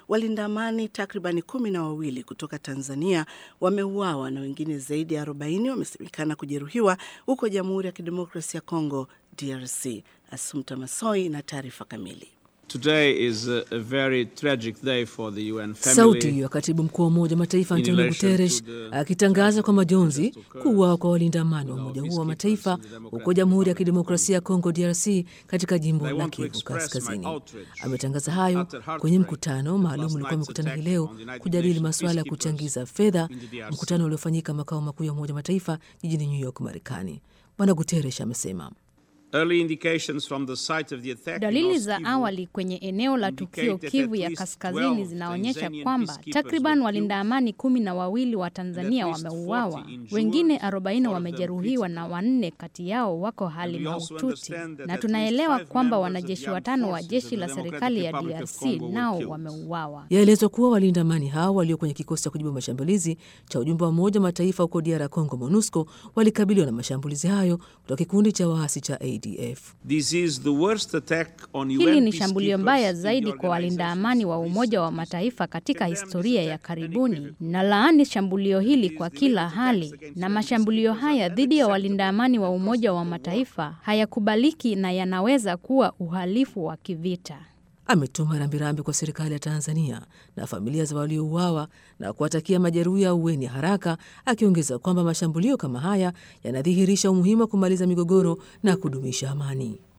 walinda amani takribani kumi na wawili kutoka Tanzania wameuawa na wengine zaidi ya 40 wamesemekana kujeruhiwa huko Jamhuri ya Kidemokrasia ya Kongo, DRC. Asumta Masoi na taarifa kamili. Today is a very tragic day for the UN family. Sauti ya katibu mkuu wa Umoja wa Mataifa Antonio Guterres akitangaza kwa majonzi kuuawa kwa walinda amani wa Umoja huo wa Mataifa huko Jamhuri ya Kidemokrasia ya Kongo DRC katika jimbo la Kivu Kaskazini. Ametangaza hayo kwenye mkutano maalum ulikuwa amekutana hii leo kujadili masuala ya kuchangiza fedha, mkutano uliofanyika makao makuu ya Umoja wa Mataifa jijini New York, Marekani. Bwana Guterres amesema Dalili za awali kwenye eneo la tukio Kivu ya Kaskazini zinaonyesha kwamba takriban walinda amani kumi na wawili wa Tanzania wameuawa, wengine 40 wamejeruhiwa na wanne kati yao wako hali mahututi, na tunaelewa kwamba wanajeshi watano wa jeshi la serikali ya DRC nao wameuawa. Yaelezwa kuwa walinda amani hao walio kwenye kikosi cha kujibu mashambulizi cha ujumbe wa Umoja Mataifa huko DR Congo, MONUSCO, walikabiliwa na mashambulizi hayo kutoka kikundi cha waasi cha ADF. Hili ni shambulio mbaya zaidi kwa walinda amani wa Umoja wa Mataifa katika historia ya karibuni, na laani shambulio hili kwa kila hali, na mashambulio haya dhidi ya walinda amani wa Umoja wa Mataifa hayakubaliki na yanaweza kuwa uhalifu wa kivita. Ametuma rambirambi kwa serikali ya Tanzania na familia za waliouawa na kuwatakia majeruhi ya uweni haraka, akiongeza kwamba mashambulio kama haya yanadhihirisha umuhimu wa kumaliza migogoro na kudumisha amani.